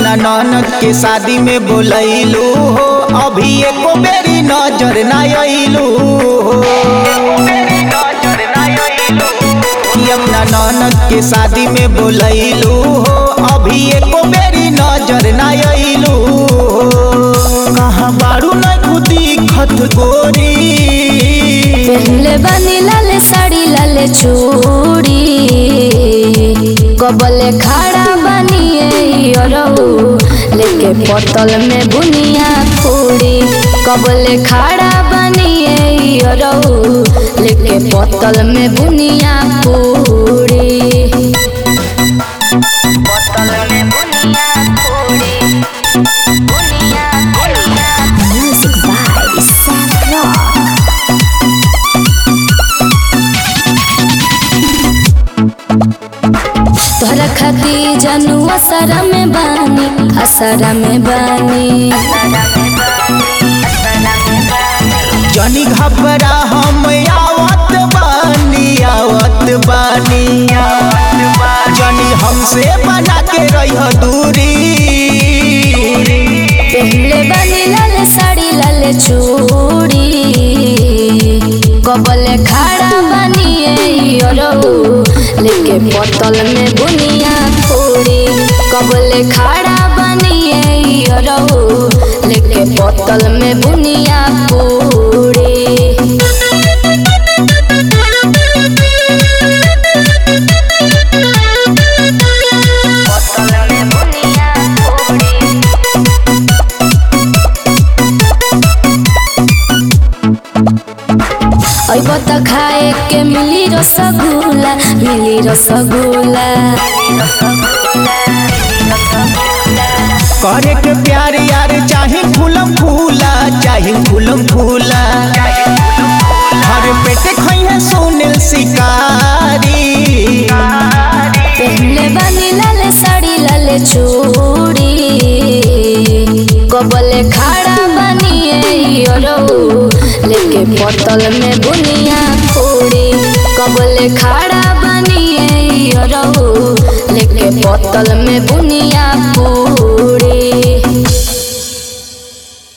अपना ननद के शादी में बोलैलू हो अभी एको बेरी नजर ना अइलू हो कि अपना ननद के शादी में बोलैलू हो अभी एको बेरी नजर ना अइलू हो कहाँ बारू न खुदी खत गोरी पहले बनी लाल साड़ी लाल चूड़ी कबले खड़ा बनिए अरऊ लेके पतल में बुनिया पूरी कबले खड़ा बनिए अरऊ लेके पतल में बुनिया पूरी पतल में बुनिया पूरी बुनिया बुनिया म्यूजिक बाय सैफ्रॉन तोहरा खाती जानू असरा में बानी असरा में बानी जनी घबरा हम आवत बानी आवत बानी जनी हमसे बना के रह दूरी पहले बानी लाल साड़ी लाल चूड़ी कबले खड़ा बनिए अरऊ लेके बोतल में बुनिया पूरी कबले खड़ा बनिए अरऊ लेके बोतल में बुनिया पूरी बोतल में बुनिया पूरी अब त खाए के मिली रसगुल्ला मिली रसगुल्ला करे के प्यार यार चाहे फूलम फूला चाहे फूलम फूला हर पेटे खैहे सुनील शिकारी पहले बनी लाल साड़ी लाल चूड़ी कबले खड़ा बनिए अरऊ लेके बोतल में बुनिया पूरी कबले खड़ा बनिए अरऊ लेके बोतल में बुनिया पूरी